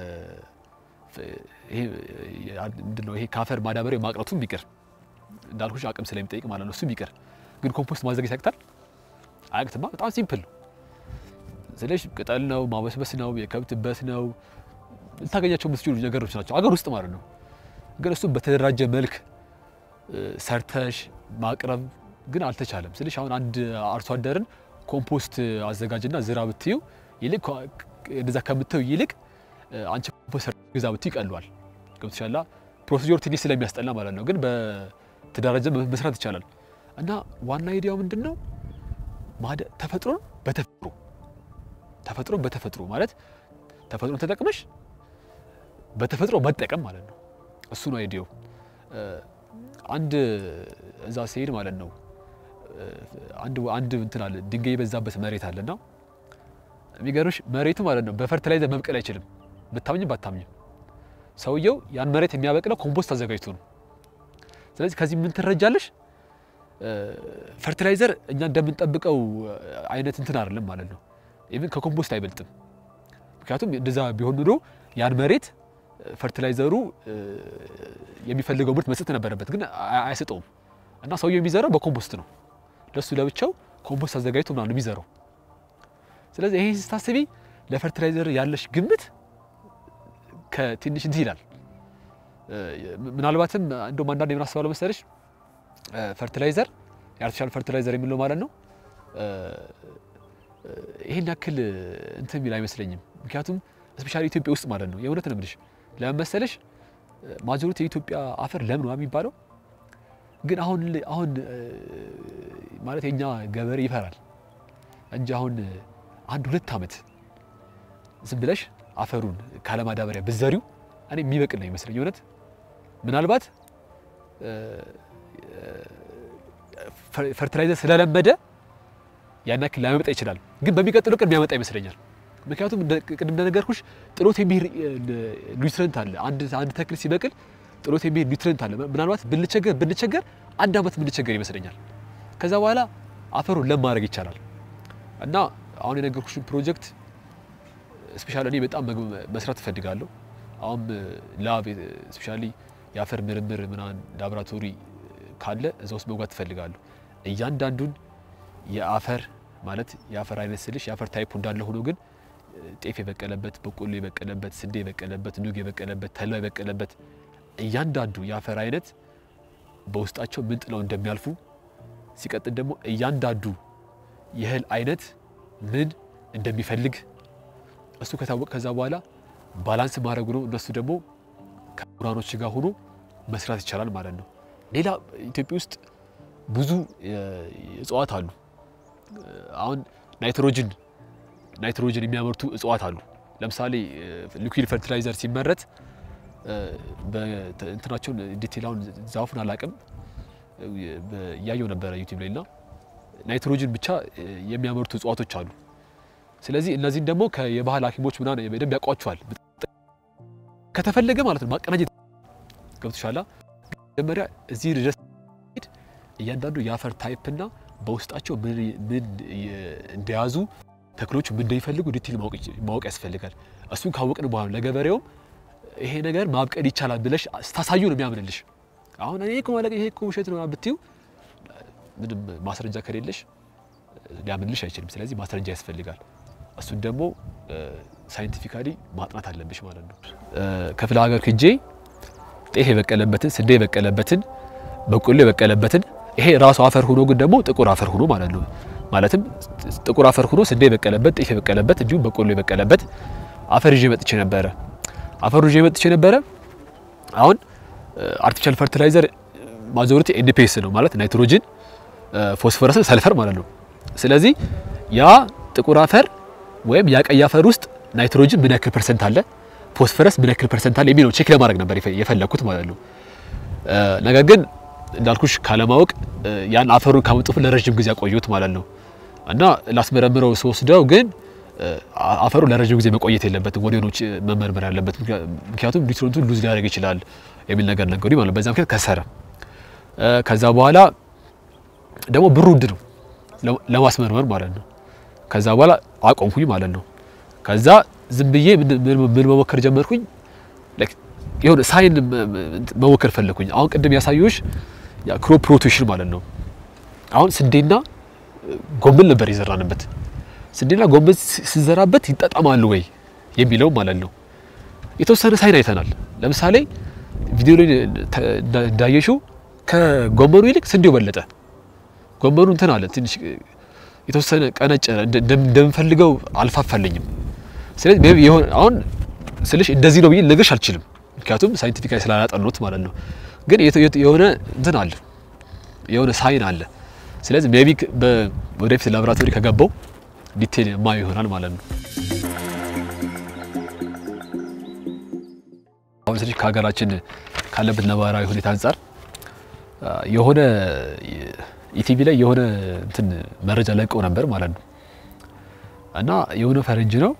ይሄ ምንድን ነው ይሄ ካፈር ማዳበሪያ ማቅረቱ ቢቀር እንዳልኩሽ አቅም ስለሚጠይቅ ማለት ነው። እሱ ቢቀር ግን ኮምፖስት ማዘጋጀት ያቅታል? አያቅትማ። በጣም ሲምፕል ነው። ስለሽ ቅጠል ነው፣ ማበስበስ ነው፣ የከብት በት ነው፣ ልታገኛቸው የምትችሉ ነገሮች ናቸው አገር ውስጥ ማለት ነው። ግን እሱም በተደራጀ መልክ ሰርተሽ ማቅረብ ግን አልተቻለም። ስለሽ አሁን አንድ አርሶ አደርን ኮምፖስት አዘጋጅና ዝራ ብትዩ ይልቅ እንደዛ ከምትዩ ይልቅ አንቺ ኮምፖስት ግዛ ብትዩ ይቀለዋል። ገብቶሻላ። ፕሮሲጀር ትንሽ ስለሚያስጠላ ማለት ነው። ግን በተደራጀ መስራት ይቻላል። እና ዋና አይዲያው ምንድን ነው? ተፈጥሮን በተፈጥሮ ተፈጥሮን በተፈጥሮ ማለት ተፈጥሮን ተጠቅመሽ በተፈጥሮ መጠቀም ማለት ነው። እሱ ነው አይዲያው። አንድ እዛ ሲሄድ ማለት ነው አንድ አንድ እንትን አለ ድንጋይ የበዛበት መሬት አለና የሚገርምሽ መሬቱ ማለት ነው በፈርቲላይዘር መብቀል አይችልም። ብታምኝም ባታምኝም ሰውየው ያን መሬት የሚያበቅለው ኮምፖስት አዘጋጅቶ ነው። ስለዚህ ከዚህ ምን ትረጃለሽ? ፈርቲላይዘር እኛ እንደምንጠብቀው አይነት እንትን አይደለም ማለት ነው። ኢቭን ከኮምፖስት አይበልጥም። ምክንያቱም እንደዛ ቢሆን ኑሮ ያን መሬት ፈርቲላይዘሩ የሚፈልገው ምርት መስጠት ነበረበት፣ ግን አይሰጠውም። እና ሰውየው የሚዘራው በኮምፖስት ነው። ለሱ ለብቻው ኮምፖስት አዘጋጅቶ ምናምን የሚዘራው። ስለዚህ ይሄ ስታስቢ ለፈርቲላይዘር ያለሽ ግምት ከትንሽ እንትን ይላል። ምናልባትም እንደውም አንዳንድ የምን አስባለሁ መሰለሽ ፈርቲላይዘር የአርቲፊሻል ፈርቲላይዘር የሚለው ማለት ነው ይሄን ያክል እንትን የሚል አይመስለኝም። ምክንያቱም ስፔሻሊ ኢትዮጵያ ውስጥ ማለት ነው የእውነት ነው የምልሽ ለምን መሰለሽ ማጆሪቲ የኢትዮጵያ አፈር ለም ነው የሚባለው ግን አሁን አሁን ማለት የኛ ገበሬ ይፈራል እንጂ አሁን አንድ ሁለት ዓመት ዝም ብለሽ አፈሩን ካለማዳበሪያ ብዘሪው እኔ የሚበቅል ነው ይመስለኝ። እውነት ምናልባት ፈርቲላይዘር ስለለመደ ያን ያክል ላያመጣ ይችላል፣ ግን በሚቀጥለው ቀን የሚያመጣ ይመስለኛል። ምክንያቱም ቅድም እንደነገርኩሽ ጥሎት የሚሄድ ኒውትረንት አለ። አንድ አንድ ተክል ሲበቅል ጥሎት የሚሄድ ኒውትረንት አለ። ምናልባት ብንቸገር ብንቸገር አንድ ዓመት ብንቸገር ይመስለኛል። ከዛ በኋላ አፈሩን ለም ማድረግ ይቻላል። እና አሁን የነገርኩሽን ፕሮጀክት ስፔሻሊ እኔ በጣም መስራት እፈልጋለሁ። አሁን ላብ ስፔሻሊ የአፈር ምርምር ምናምን ላቦራቶሪ ካለ እዛ ውስጥ መግባት እፈልጋለሁ። እያንዳንዱን የአፈር ማለት የአፈር አይነት ስልሽ የአፈር ታይፑ እንዳለ ሆኖ ግን ጤፍ የበቀለበት፣ በቆሎ የበቀለበት፣ ስንዴ የበቀለበት፣ ኑግ የበቀለበት፣ ተልባ የበቀለበት እያንዳንዱ የአፈር አይነት በውስጣቸው ምን ጥለው እንደሚያልፉ ሲቀጥል ደግሞ እያንዳንዱ የእህል አይነት ምን እንደሚፈልግ እሱ ከታወቀ ከዛ በኋላ ባላንስ ማድረጉ ነው። እነሱ ደግሞ ከምሁራኖች ጋር ሆኖ መስራት ይቻላል ማለት ነው። ሌላ ኢትዮጵያ ውስጥ ብዙ እጽዋት አሉ። አሁን ናይትሮጅን ናይትሮጅን የሚያመርቱ እጽዋት አሉ። ለምሳሌ ሊኩዊድ ፈርቲላይዘር ሲመረት እንትናቸውን ዲቴላውን ዛፉን አላቅም እያየው ነበረ ዩቲዩብ ላይ እና ናይትሮጅን ብቻ የሚያመርቱ እጽዋቶች አሉ። ስለዚህ እነዚህን ደግሞ የባህል ሐኪሞች ምናምን በደንብ ያውቋቸዋል። ከተፈለገ ማለት ነው ማቀናጀት ገብቶሻላ። መጀመሪያ እዚህ ድረስ እያንዳንዱ የአፈር ታይፕ እና በውስጣቸው ምን እንደያዙ ተክሎቹ ምን እንደሚፈልጉ ዲቴል ማወቅ ያስፈልጋል። እሱን ካወቅን በኋላ ለገበሬውም ይሄ ነገር ማብቀል ይቻላል ብለሽ ስታሳዩ ነው የሚያምንልሽ። አሁን እኔ እኮ ማለት ይሄ እኮ ውሸት ነው ብትዩ ምንም ማስረጃ ከሌለሽ ሊያምንልሽ አይችልም። ስለዚህ ማስረጃ ያስፈልጋል። እሱን ደግሞ ሳይንቲፊካሊ ማጥናት አለብሽ ማለት ነው። ክፍለ ሀገር ክጄ ጤፍ የበቀለበትን ስንዴ የበቀለበትን በቆሎ የበቀለበትን ይሄ ራሱ አፈር ሆኖ ግን ደግሞ ጥቁር አፈር ሆኖ ማለት ነው። ማለትም ጥቁር አፈር ሆኖ ስንዴ የበቀለበት ጤፍ የበቀለበት እንዲሁም በቆሎ የበቀለበት አፈር ይዤ መጥቼ ነበረ። አፈሩ ይዤ መጥቼ ነበረ። አሁን አርቲፊሻል ፈርቲላይዘር ማጆሪቲ ኤንፒኤስ ነው ማለት ናይትሮጅን፣ ፎስፎረስ፣ ሰልፈር ማለት ነው። ስለዚህ ያ ጥቁር አፈር ወይም ያ ቀይ አፈር ውስጥ ናይትሮጅን ምን ያክል ፐርሰንት አለ፣ ፎስፈረስ ምን ያክል ፐርሰንት አለ የሚለው ቼክ ለማድረግ ነበር የፈለኩት ማለት ነው። ነገር ግን እንዳልኩሽ ካለማወቅ ያን አፈሩን ካመጡፍ ለረጅም ጊዜ ያቆዩት ማለት ነው እና ላስመረምረው ስወስደው ግን አፈሩ ለረጅም ጊዜ መቆየት የለበትም፣ ወዲያውኑ መመርመር ያለበት ምክንያቱም ኒውትሪንቱን ሉዝ ሊያደርግ ይችላል የሚል ነገር ነገሩ ማለት በዛ ምክንያት ከሰረ። ከዛ በኋላ ደግሞ ብሩ ውድ ነው ለማስመርመር ማለት ነው። ከዛ በኋላ አቆምኩኝ ማለት ነው። ከዛ ዝም ብዬ ምን መሞከር ጀመርኩኝ፣ የሆነ ሳይን መሞከር ፈለኩኝ። አሁን ቅድም ያሳየሁሽ ክሮፕ ሮቴሽን ማለት ነው። አሁን ስንዴና ጎመን ነበር የዘራንበት ስንዴና ጎመን ሲዘራበት ይጣጣማሉ ወይ የሚለው ማለት ነው። የተወሰነ ሳይን አይተናል። ለምሳሌ ቪዲዮ ላይ እንዳየሽው ከጎመኑ ይልቅ ስንዴው በለጠ። ጎመኑ እንትን አለ ትንሽ የተወሰነ ቀነጨረ፣ እንደምፈልገው አልፋፋልኝም። ስለዚህ የሆነ አሁን ስልሽ እንደዚህ ነው ብዬ ልነግርሽ አልችልም፣ ምክንያቱም ሳይንቲፊካሊ ስላላጠኑት ማለት ነው። ግን የሆነ እንትን አለ፣ የሆነ ሳይን አለ። ስለዚህ ሜቢ ወደፊት ላቦራቶሪ ከገባው ዲቴል የማየው ይሆናል ማለት ነው። አሁን ስልሽ ከሀገራችን ካለበት ነባራዊ ሁኔታ አንጻር የሆነ ኢቲቪ ላይ የሆነ እንትን መረጃ ለቀው ነበር ማለት ነው እና የሆነ ፈረንጅ ነው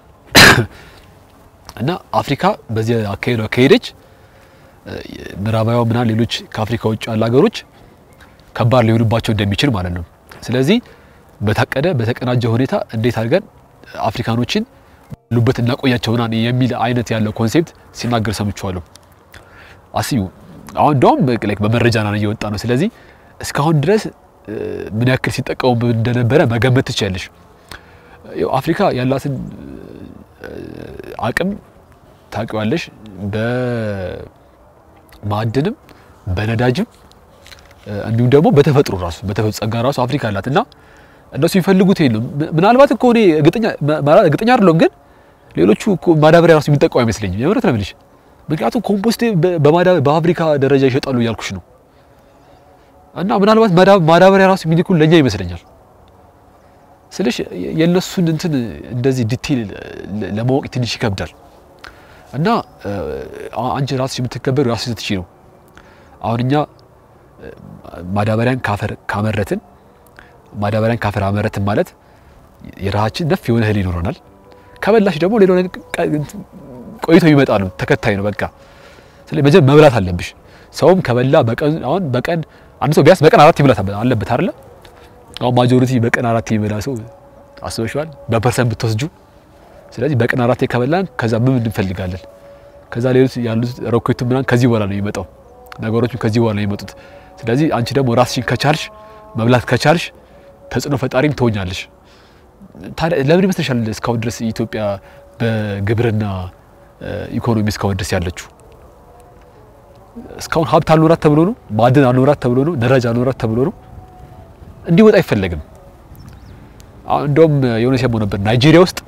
እና አፍሪካ በዚህ አካሄዷ ከሄደች ምዕራባዊ ምናምን ሌሎች ከአፍሪካ ውጭ ያሉ ሀገሮች ከባድ ሊሆንባቸው እንደሚችል ማለት ነው። ስለዚህ በታቀደ በተቀናጀ ሁኔታ እንዴት አድርገን አፍሪካኖችን ሉበት እናቆያቸው ምናምን የሚል አይነት ያለው ኮንሴፕት ሲናገር ሰምቼዋለሁ። አስዩ አሁን እንደውም በመረጃ ና እየወጣ ነው። ስለዚህ እስካሁን ድረስ ምን ያክል ሲጠቀሙ እንደነበረ መገመት ትችያለሽ። አፍሪካ ያላትን አቅም ታውቂዋለሽ። በማዕድንም በነዳጅም እንዲሁም ደግሞ በተፈጥሮ ራሱ በተፈጥሮ ጸጋ ራሱ አፍሪካ አላት እና እነሱ የሚፈልጉት ይሄ ነው። ምናልባት እኮ እኔ እርግጠኛ አይደለሁም፣ ግን ሌሎቹ ማዳበሪያ ራሱ የሚጠቀሙ አይመስለኝም። የምረት ነው የምልሽ። ምክንያቱም ኮምፖስት በፋብሪካ ደረጃ ይሸጣሉ እያልኩሽ ነው። እና ምናልባት ማዳበሪያ ራሱ የሚልኩን ለእኛ ይመስለኛል ስልሽ የእነሱን እንትን እንደዚህ ዲቴል ለማወቅ ትንሽ ይከብዳል። እና አንቺ ራስሽ የምትከበሩ ራስሽ ስትቺ ነው። አሁን እኛ ማዳበሪያን ካፈር ካመረትን ማዳበሪያን ካፈር አመረትን ማለት የራሳችን ነፍ የሆነ እህል ይኖረናል። ከበላሽ ደግሞ ሌላው ቆይቶ ይመጣሉ ተከታይ ነው በቃ። ስለዚህ መጀመሪያ መብላት አለብሽ። ሰውም ከበላ በቀን አሁን በቀን አንድ ሰው ቢያንስ በቀን አራት ይብላት አለበት አይደለ? አሁን ማጆሪቲ በቀን አራት የሚበላ ሰው አስበሽዋል? በፐርሰንት ብትወስጁ። ስለዚህ በቀን አራት ከበላን ከዛ ምን እንፈልጋለን? ከዛ ሌሎች ያሉት ሮኬቱ ምናምን ከዚህ በኋላ ነው የሚመጣው፣ ነገሮቹ ከዚህ በኋላ ነው የሚመጡት። ስለዚህ አንቺ ደግሞ ራስሽን ከቻልሽ መብላት ከቻልሽ ተጽዕኖ ፈጣሪም ትሆኛለሽ። ታዲያ ለምን ይመስልሻል እስካሁን ድረስ ኢትዮጵያ በግብርና ኢኮኖሚ እስካሁን ድረስ ያለችው? እስካሁን ሀብት አልኖራት ተብሎ ነው፣ ማዕድን አልኖራት ተብሎ ነው፣ ነዳጅ አልኖራት ተብሎ ነው። እንዲወጣ አይፈለግም። እንደውም የሆነ ሰሞን ነበር ናይጄሪያ ውስጥ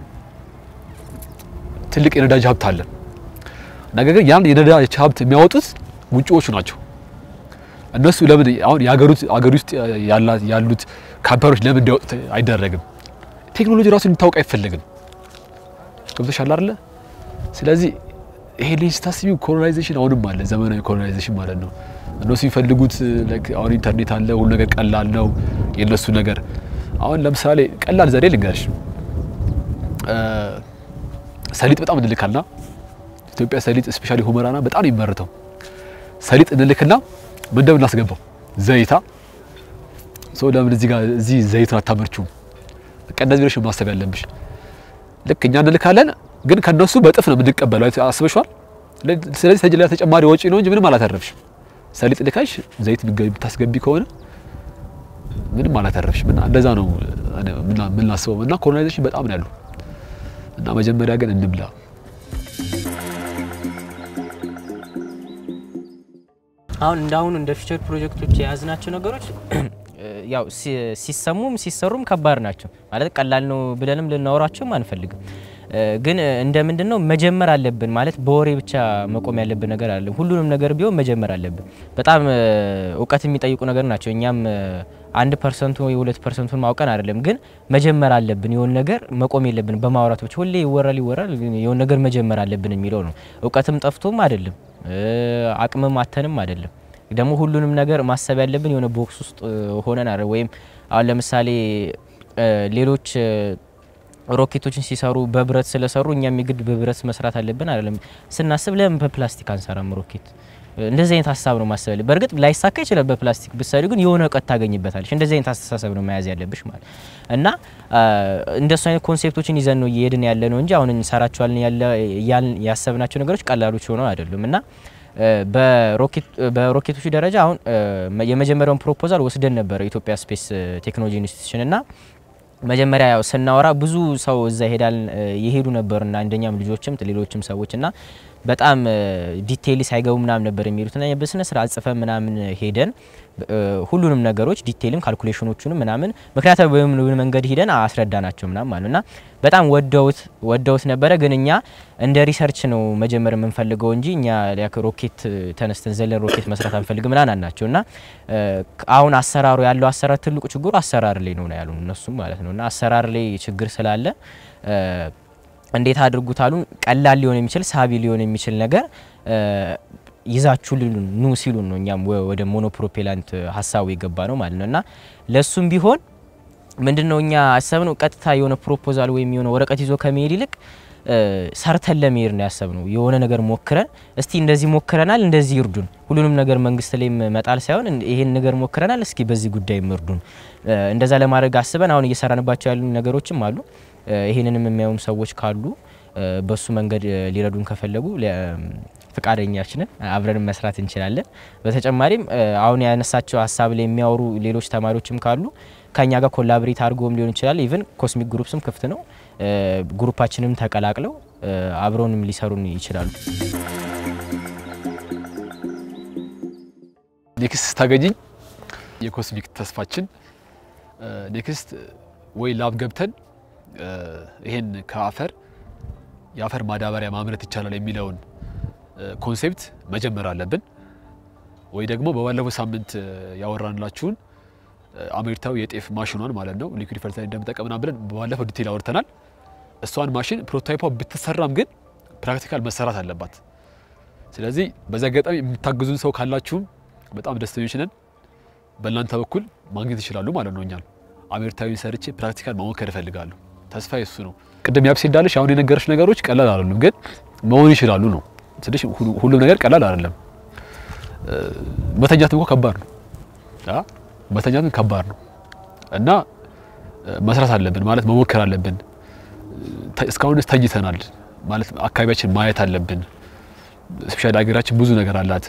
ትልቅ የነዳጅ ሀብት አለ። ነገር ግን ያን የነዳጅ ሀብት የሚያወጡት ውጭዎቹ ናቸው። እነሱ ለምን አሁን የሀገሩት አገር ውስጥ ያሉት ካምፓኒዎች ለምን እንዲያወጡት አይደረግም? ቴክኖሎጂ ራሱ እንድታውቅ አይፈለግም። ገብቶሻል አይደለ? ስለዚህ ይሄ ልጅ ስታስቢው ኮሎናይዜሽን አሁንም አለ፣ ዘመናዊ ኮሎናይዜሽን ማለት ነው። እነሱ የሚፈልጉት አሁን ኢንተርኔት አለ፣ ሁሉ ነገር ቀላል ነው የነሱ ነገር። አሁን ለምሳሌ ቀላል ዘዴ ልንገርሽ፣ ሰሊጥ በጣም እንልካልና ኢትዮጵያ ሰሊጥ ስፔሻሊ ሁመራና በጣም ይመረተው ሰሊጥ እንልክና ምን እንደምናስገባው ዘይታ ሰው ለምን እዚህ ጋር እዚህ ዘይቱን አታመርቹም? በቃ እንደዚህ ብለሽ ማሰብ ያለብሽ። ልክ እኛ እንልካለን፣ ግን ከነሱ በጥፍ ነው የምንቀበለው። አስበሽዋል? ስለዚህ ተጅላ ተጨማሪ ወጪ ነው እንጂ ምንም አላተረፍሽም። ሰሊጥ ልካሽ ዘይት ብታስገቢ ከሆነ ምንም አላተረፍሽም። እና እንደዛ ነው የምናስበው። እና ኮሎናይዜሽን በጣም ነው ያሉ እና መጀመሪያ ግን እንብላ አሁን እንዳሁኑ እንደ ፊቸር ፕሮጀክቶች የያዝናቸው ነገሮች ያው ሲሰሙም ሲሰሩም ከባድ ናቸው። ማለት ቀላል ነው ብለንም ልናወራቸውም አንፈልግም። ግን እንደ ምንድን ነው መጀመር አለብን ማለት በወሬ ብቻ መቆም ያለብን ነገር አለ። ሁሉንም ነገር ቢሆን መጀመር አለብን። በጣም እውቀት የሚጠይቁ ነገር ናቸው። እኛም አንድ ፐርሰንቱ ወይ ሁለት ፐርሰንቱን ማውቀን አይደለም፣ ግን መጀመር አለብን። የሆነ ነገር መቆም የለብን በማውራት ብቻ ሁሌ ይወራል ይወራል፣ የሆነ ነገር መጀመር አለብን የሚለው ነው። እውቀትም ጠፍቶም አይደለም፣ አቅምም አተንም አይደለም። ደግሞ ሁሉንም ነገር ማሰብ ያለብን የሆነ ቦክስ ውስጥ ሆነን አይደል? ወይም አሁን ለምሳሌ ሌሎች ሮኬቶችን ሲሰሩ በብረት ስለሰሩ እኛም የግድ በብረት መስራት አለብን አይደለም። ስናስብ ለምን በፕላስቲክ አንሰራም ሮኬት? እንደዚህ አይነት ሀሳብ ነው ማሰብ ያለብን። በእርግጥ ላይሳካ ይችላል በፕላስቲክ ብትሰሪ፣ ግን የሆነ እውቀት ታገኝበታለሽ። እንደዚህ አይነት አስተሳሰብ ነው መያዝ ያለብሽ ማለት እና እንደሱ አይነት ኮንሴፕቶችን ይዘን ነው እየሄድን ያለ ነው እንጂ አሁን እንሰራቸዋለን ያልን ያሰብናቸው ነገሮች ቀላሎች ሆነው አይደሉም እና በሮኬቶቹ ደረጃ አሁን የመጀመሪያውን ፕሮፖዛል ወስደን ነበረ ኢትዮጵያ ስፔስ ቴክኖሎጂ ኢንስቲትዩሽን እና መጀመሪያ ያው ስናወራ ብዙ ሰው እዛ ይሄዳል የሄዱ ነበርና አንደኛም ልጆችም ሌሎችም ሰዎች እና በጣም ዲቴይል ሳይገቡ ምናምን ነበር የሚሉት እና በስነ ስርዓት ጽፈን ምናምን ሄደን ሁሉንም ነገሮች ዲቴይልም ካልኩሌሽኖቹንም ምናምን ምክንያታዊ በሆነ መንገድ ሂደን አስረዳናቸው ምናምን ማለት እና በጣም ወደውት ወደውት ነበረ። ግን እኛ እንደ ሪሰርች ነው መጀመር የምንፈልገው እንጂ እኛ ሮኬት ተነስተን ዘለን ሮኬት መስራት አንፈልግም ምናምን አልናቸው እና አሁን አሰራሩ ያለው አሰራር ትልቁ ችግሩ አሰራር ላይ ነው ያሉ እነሱም ማለት ነው እና አሰራር ላይ ችግር ስላለ እንዴት አድርጉት አሉ። ቀላል ሊሆን የሚችል ሳቢ ሊሆን የሚችል ነገር ይዛችሁ ኑ ሲሉን ነው እኛም ወደ ሞኖፕሮፔላንት ሀሳቡ የገባ ነው ማለት ነው እና ለሱም ቢሆን ምንድን ነው እኛ ያሰብነው ቀጥታ የሆነ ፕሮፖዛል ወይም የሆነ ወረቀት ይዞ ከመሄድ ይልቅ ሰርተን ለመሄድ ነው ያሰብነው። የሆነ ነገር ሞክረን እስቲ እንደዚህ ሞክረናል፣ እንደዚህ ይርዱን። ሁሉንም ነገር መንግስት ላይ መጣል ሳይሆን ይሄን ነገር ሞክረናል፣ እስኪ በዚህ ጉዳይ ይርዱን። እንደዛ ለማድረግ አስበን አሁን እየሰራንባቸው ያሉ ነገሮችም አሉ። ይሄንንም የሚያዩም ሰዎች ካሉ በሱ መንገድ ሊረዱን ከፈለጉ ፍቃደኛችንን አብረን መስራት እንችላለን። በተጨማሪም አሁን ያነሳቸው ሀሳብ ላይ የሚያወሩ ሌሎች ተማሪዎችም ካሉ ከኛ ጋር ኮላብሬት አድርጎም ሊሆን ይችላል። ኢቭን ኮስሚክ ግሩፕስም ክፍት ነው። ግሩፓችንም ተቀላቅለው አብረውንም ሊሰሩን ይችላሉ። ኔክስት ስታገኝኝ የኮስሚክ ተስፋችን ኔክስት ወይ ላብ ገብተን ይሄን ከአፈር የአፈር ማዳበሪያ ማምረት ይቻላል የሚለውን ኮንሴፕት መጀመር አለብን። ወይ ደግሞ በባለፈው ሳምንት ያወራንላችሁን አሜሪካዊ የጤፍ ማሽኗን ማለት ነው ሊኩዊድ ፈርቲላይዘር እንደምጠቀምና ብለን በባለፈው ዲቴል አውርተናል። እሷን ማሽን ፕሮቶታይፖ ብትሰራም ግን ፕራክቲካል መሰራት አለባት። ስለዚህ በዚህ አጋጣሚ የምታግዙን ሰው ካላችሁም በጣም ደስተኞች ነን። በእናንተ በኩል ማግኘት ይችላሉ ማለት ነው። እኛም አሜሪካዊን ሰርቼ ፕራክቲካል መሞከር እፈልጋለሁ። ተስፋ የሱ ነው። ቅድም ያብሴ እንዳለሽ አሁን የነገረች ነገሮች ቀላል አይደሉም፣ ግን መሆን ይችላሉ ነው ስልሽ ሁሉም ነገር ቀላል አይደለም። መተኛትም እኮ ከባድ ነው። መተኛትም ከባድ ነው እና መስራት አለብን ማለት መሞከር አለብን። እስካሁን ድረስ ተኝተናል ማለት አካባቢያችን ማየት አለብን። ስፔሻሊ ሀገራችን ብዙ ነገር አላት።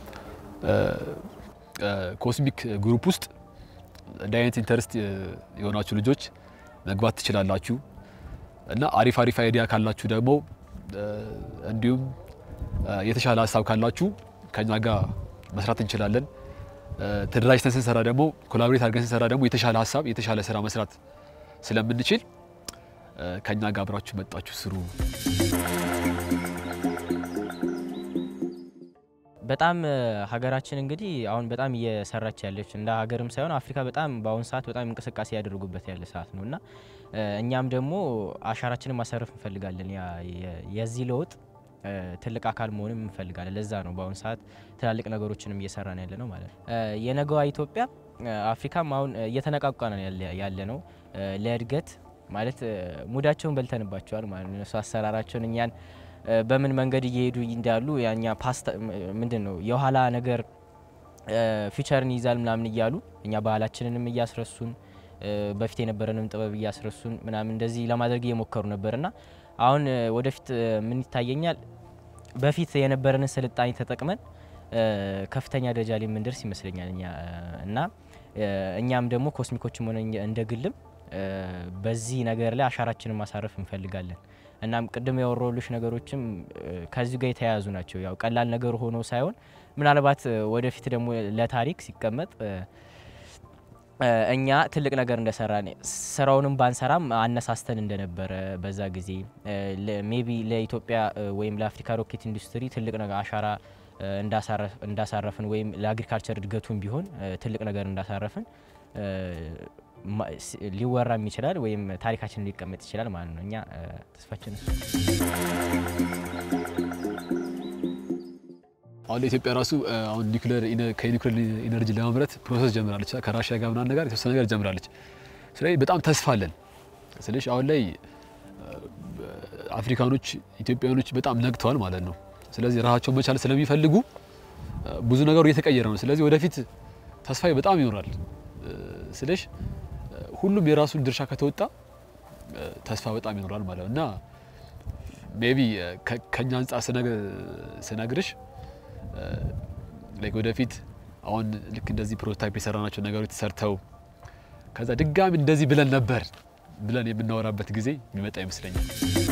ኮስሚክ ግሩፕ ውስጥ እንደ አይነት ኢንተረስት የሆናችሁ ልጆች መግባት ትችላላችሁ እና አሪፍ አሪፍ አይዲያ ካላችሁ ደግሞ እንዲሁም የተሻለ ሀሳብ ካላችሁ ከኛ ጋር መስራት እንችላለን። ተደራጅተን ስንሰራ ደግሞ ኮላቦሬት አድርገን ስንሰራ ደግሞ የተሻለ ሀሳብ የተሻለ ስራ መስራት ስለምንችል ከኛ ጋር አብራችሁ መጣችሁ ስሩ። በጣም ሀገራችን እንግዲህ አሁን በጣም እየሰራች ያለች እንደ ሀገርም ሳይሆን አፍሪካ በጣም በአሁኑ ሰዓት በጣም እንቅስቃሴ ያደርጉበት ያለ ሰዓት ነው እና እኛም ደግሞ አሻራችንን ማሳረፍ እንፈልጋለን። የዚህ ለውጥ ትልቅ አካል መሆንም እንፈልጋለን። ለዛ ነው በአሁኑ ሰዓት ትላልቅ ነገሮችንም እየሰራን ያለ ነው ማለት ነው። የነገዋ ኢትዮጵያ አፍሪካም አሁን እየተነቃቋ ነው ያለ ነው ለእድገት ማለት ሙዳቸውን በልተንባቸዋል ማለት ነው። እነሱ አሰራራቸውን እኛን በምን መንገድ እየሄዱ እንዳሉ ያኛ ፓስታ ምንድን ነው የኋላ ነገር ፊቸርን ይዛል ምናምን እያሉ እኛ ባህላችንንም እያስረሱን በፊት የነበረንም ጥበብ እያስረሱን ምናምን እንደዚህ ለማድረግ እየሞከሩ ነበር እና አሁን ወደፊት ምን ይታየኛል በፊት የነበረንን ስልጣኔ ተጠቅመን ከፍተኛ ደረጃ ላይ የምንደርስ ይመስለኛል እኛ እና እኛም ደግሞ ኮስሚኮችም ሆነ እንደ ግልም በዚህ ነገር ላይ አሻራችንን ማሳረፍ እንፈልጋለን። እናም ቅድም ያወራሁልሽ ነገሮችም ከዚህ ጋር የተያያዙ ናቸው። ያው ቀላል ነገር ሆኖ ሳይሆን ምናልባት ወደፊት ደግሞ ለታሪክ ሲቀመጥ እኛ ትልቅ ነገር እንደሰራን ስራውንም ባንሰራም አነሳስተን እንደነበረ በዛ ጊዜ ሜቢ ለኢትዮጵያ ወይም ለአፍሪካ ሮኬት ኢንዱስትሪ ትልቅ ነገር አሻራ እንዳሳረፍን ወይም ለአግሪካልቸር እድገቱን ቢሆን ትልቅ ነገር እንዳሳረፍን ሊወራም ይችላል ወይም ታሪካችን ሊቀመጥ ይችላል ማለት ነው። እኛ ተስፋችን አሁን ለኢትዮጵያ ራሱ አሁን ኒውክሌር ከኒውክሌር ኢነርጂ ለማምረት ፕሮሰስ ጀምራለች። ከራሽያ ጋር ምናምን ነገር የተወሰነ ነገር ጀምራለች። ስለዚህ በጣም ተስፋ አለን። ስለዚህ አሁን ላይ አፍሪካኖች፣ ኢትዮጵያኖች በጣም ነግተዋል ማለት ነው። ስለዚህ ራሳቸውን መቻል ስለሚፈልጉ ብዙ ነገሩ እየተቀየረ ነው። ስለዚህ ወደፊት ተስፋ በጣም ይኖራል። ስለዚህ ሁሉም የራሱን ድርሻ ከተወጣ ተስፋ በጣም ይኖራል ማለት ነው እና ሜቢ ከኛ አንጻር ስነግርሽ ላይክ ወደፊት አሁን ልክ እንደዚህ ፕሮቶታይፕ የሰራናቸው ነገሮች ተሰርተው ከዛ ድጋሚ እንደዚህ ብለን ነበር ብለን የምናወራበት ጊዜ የሚመጣ ይመስለኛል።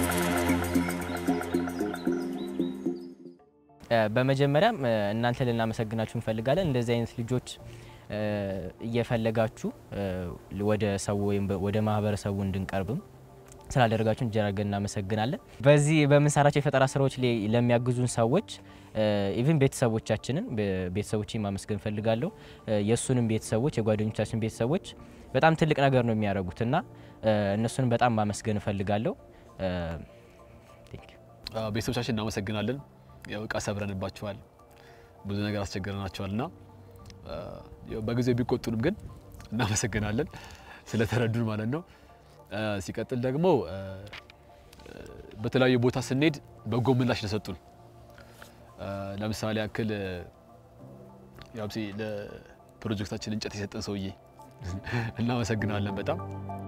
በመጀመሪያም እናንተ ልናመሰግናችሁ እንፈልጋለን። እንደዚህ አይነት ልጆች እየፈለጋችሁ ወደ ሰው ወይም ወደ ማህበረሰቡ እንድንቀርብም ስላደረጋችሁ እጅግ አድርገን እናመሰግናለን። በዚህ በምንሰራቸው የፈጠራ ስራዎች ላይ ለሚያግዙን ሰዎች ኢቭን ቤተሰቦቻችንን ቤተሰቦችን ማመስገን እፈልጋለሁ። የእሱንም ቤተሰቦች የጓደኞቻችን ቤተሰቦች በጣም ትልቅ ነገር ነው የሚያደርጉት እና እነሱንም በጣም ማመስገን እፈልጋለሁ። ቤተሰቦቻችን እናመሰግናለን። ያው እቃ ሰብረንባቸዋል፣ ብዙ ነገር አስቸግረናቸዋል እና በጊዜው ቢቆጡንም ግን እናመሰግናለን ስለተረዱን ማለት ነው። ሲቀጥል ደግሞ በተለያዩ ቦታ ስንሄድ በጎ ምላሽ ለሰጡን ለምሳሌ ያክል ያው ለፕሮጀክታችን እንጨት የሰጠን ሰውዬ እናመሰግናለን በጣም